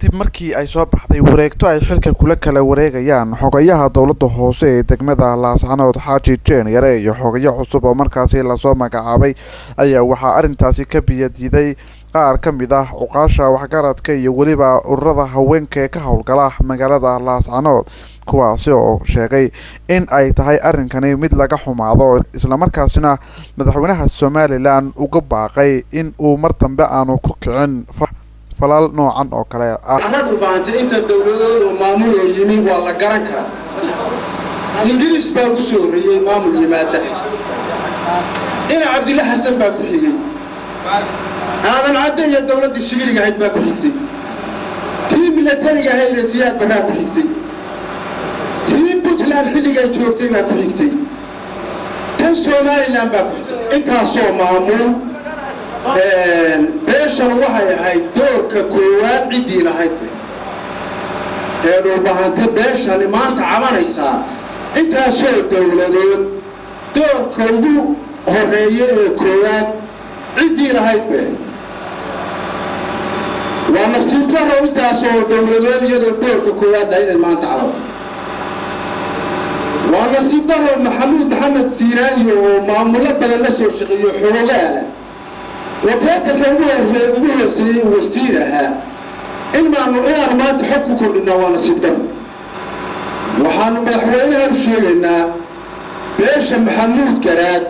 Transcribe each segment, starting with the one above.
kadib markii ay soo baxday wareegto ay xilka kula kala wareegayaan xogayaha dowladda hoose ee degmada laascanood xaaji jeen yare iyo xogayo cusub oo markaasi lasoo magacaabay ayaa waxaa arrintaasi ka biyadiiday qaar ka mid ah cuqaasha waxgaradka iyo weliba ururada haweenka ee ka howlgala magaalada laascanood kuwaasi oo sheegay in ay tahay arrinkani mid laga xumaado islamarkaasina madaxweynaha somalilan uga baaqay in uu mar dambe aanu ku kicin falal noocan oo kale ah raggu baahantay inta dowladoodu maamuloo yimi waa la garan karaa ingiriis baa ku soo horreeyey maamul yimaada ina cabdilla xasan baa ku xigay aadan cadde iyo dowladdii shigiriga ahayd baa ku xigtay tii milatariga ahaydee siyaad baraa ku xigtay tii puntland xilligay joogtay baa ku xigtay tan somalilan baa ku xigtay intaasoo maamul beeshan waxay ahayd doorka koowaad ciddii lahayd ee dhulbahante beeshani maanta cabanaysaa intaasoo dowladood doorka ugu horeeya ee koowaad ciddii lahayd be waa nasiib daro intaasoo dowladood iyadoo doorka koowaad lahayd inay maanta cabanto waa nasiib daro maxamuud maxamed siiraaniyo oo maamullo badan la soo shaqeeyo xologaala wateetanka ugu hooseeyey wasiir ahaa inaanu inaanu maanta xog ku kordhinaa waa nasiib daro waxaanu madaxweynahan u sheegaynaa beesha maxamuud garaad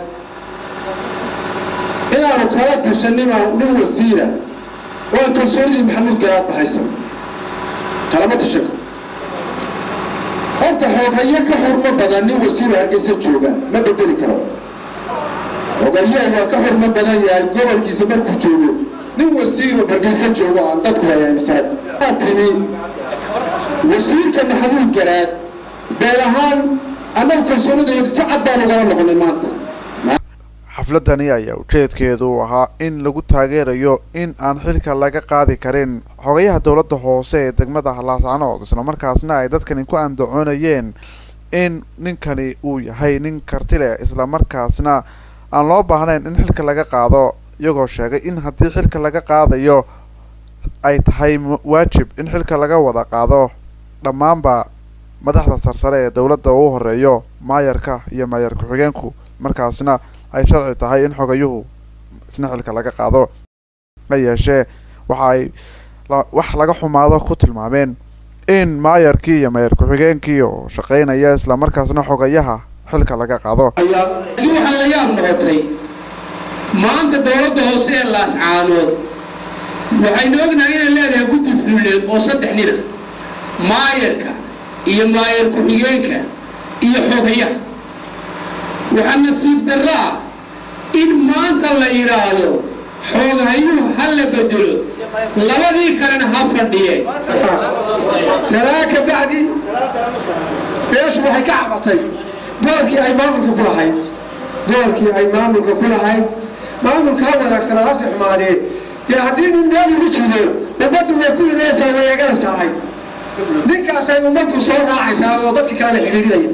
inaanu kala tashanin nin wasiira waan kalsoonidii maxamuud garaad bahaysan kalama tashanka horta xooghayo ka xurmo badan nin wasiiro hargeysa jooga ma bedeli karo xogayaha waa ka xurmo badan yahay gobolkiisa markuu joogo nin wasiiro hargeysa joogo aan dadku hayaysan aa timi wasiirka maxamuud garaad beel ahaan annagu kalsoonidayadi si cad baan ugala noqonay maanta xafladani ayaa ujeedkeedu ahaa in lagu taageerayo in aan xilka laga qaadi karin xogayaha dowladda hoose ee degmada laascanood islamarkaasna ay dadkani ku andacoonayeen in ninkani uu yahay nin karti leh islamarkaasna aan loo baahnayn in xilka laga qaado iyagoo sheegay in haddii xilka laga qaadayo ay tahay waajib in xilka laga wada qaado dhammaanba madaxda sarsare ee dowladda uu horeeyo maayarka iyo maayar ku-xigeenku markaasna ay sharci tahay in xogayuhu isna xilka laga qaado ha yeeshee waxa ay wax laga xumaado ku tilmaameen in maayarkii iyo maayar ku-xigeenkii oo shaqaynaya islamarkaasna xogayaha xilka laga qaado waxaa la yaab noqotay maanta dowladda hoose ee laascaanood waxaynu ognahay inay leedahay guddi fulineed oo saddex nina maayarka iyo maayar ku-xigeenka iyo xogayaha waxaa nasiib darro ah in maanta la yidhaahdo xoogahayuhu ha la bedelo labadii kalena ha fadhiyeen salaa ka bacdi beeshu waxay ka cabatay doorkii ay maamulka ku lahayd doorkii ay maamulka ku lahayd maamulka ha wanaagsanaa hase xumaadee dee haddii nin meel ugu jiro ummaddu way ku ilaysaa way eeganaysahay ninkaasay ummaddu soo raacaysaa oo dadka kale la xidhiidhinaya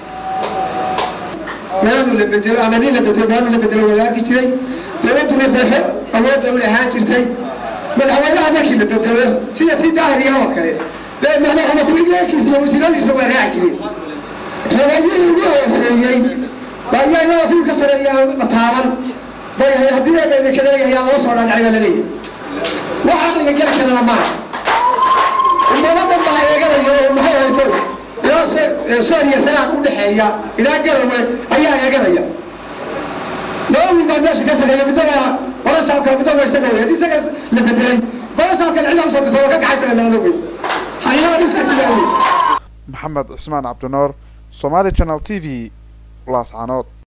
maamul la bedelo ama nin la bedelo maamul la bedelo waa la arki jiray dowladduna deefo awoodda u lahaan jirtay madaxweynaha markii la bedelo sida tii daahiriga oo kale dee madaxda ku-xigeenkiisa iyo wasiiradiisa waa raaci jireen xoogayihii ugu hooseeyey baa iyaa iyada kuwii ka sareeyaa la taaban bay haddii ay bayna kaleeyahay loo soo dhaadhacay baa laleeyahay wax aqliga gela kalena maaha ummado dhan baa eeganaya oo maxay hayto ilaa sooriya sanaan u dhexeeya ilaa garawe ayaa eeganaya laba wiil baa meesha ka sareeya midnaba balasaabka midnaba isaga wey haddii isaga la bedelay balasaabkan cidla usoo dirsa waa ka kaxaysana laada wey hayada dhibtaasi la wey maxamed cismaan cabdinoor somaali channel t v laascanood